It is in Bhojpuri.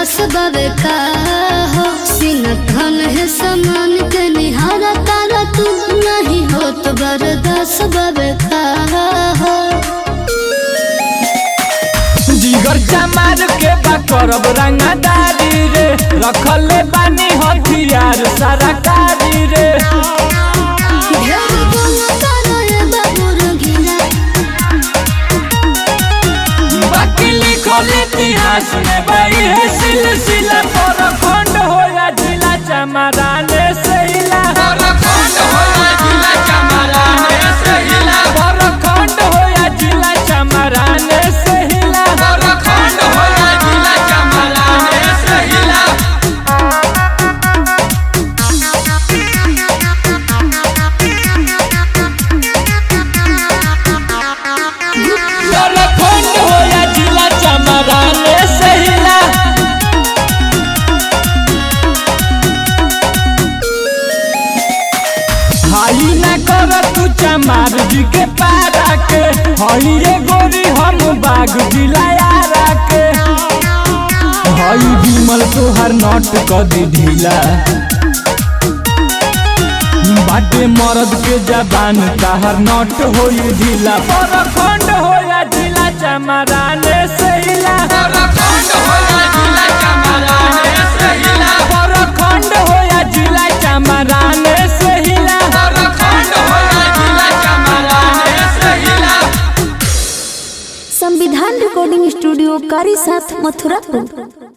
खास बाबे का हो सीना धन है समान के निहारा तारा तू नहीं हो तो बरदास बाबे का हो जिगर चमार के बा करब रंगदारी रे रखले बानी हथियार सारा कारी रे ढेर बोला तारा ये बाबू रंगीला बाकी लिखल इतिहास में बाई है सिलसिला पर खंड होया जिला चमराने से हिला पर खंड होया जिला चमराने से हिला पर खंड होया जिला चमराने से हिला पर खंड होया जिला चमराने से हिला पर खंड होया जिला चमराने से हिला हाई ना कर तू चमार जी के पारा के हई रे गोरी हम बाग जिलायारा के हई विमल तोहर नट क दी ढीला बाटे मरद के जबान ताहर नट होई ढीला पर खंड होया जिला चमराने से हिला पर खंड होया जिला चमराने से हिला पर खंड होया जिला चमराने से हिला पर खंड होया जिला चमराने से हिला संविधान रिकॉर्डिंग स्टूडियो कारी साथ मथुरापुर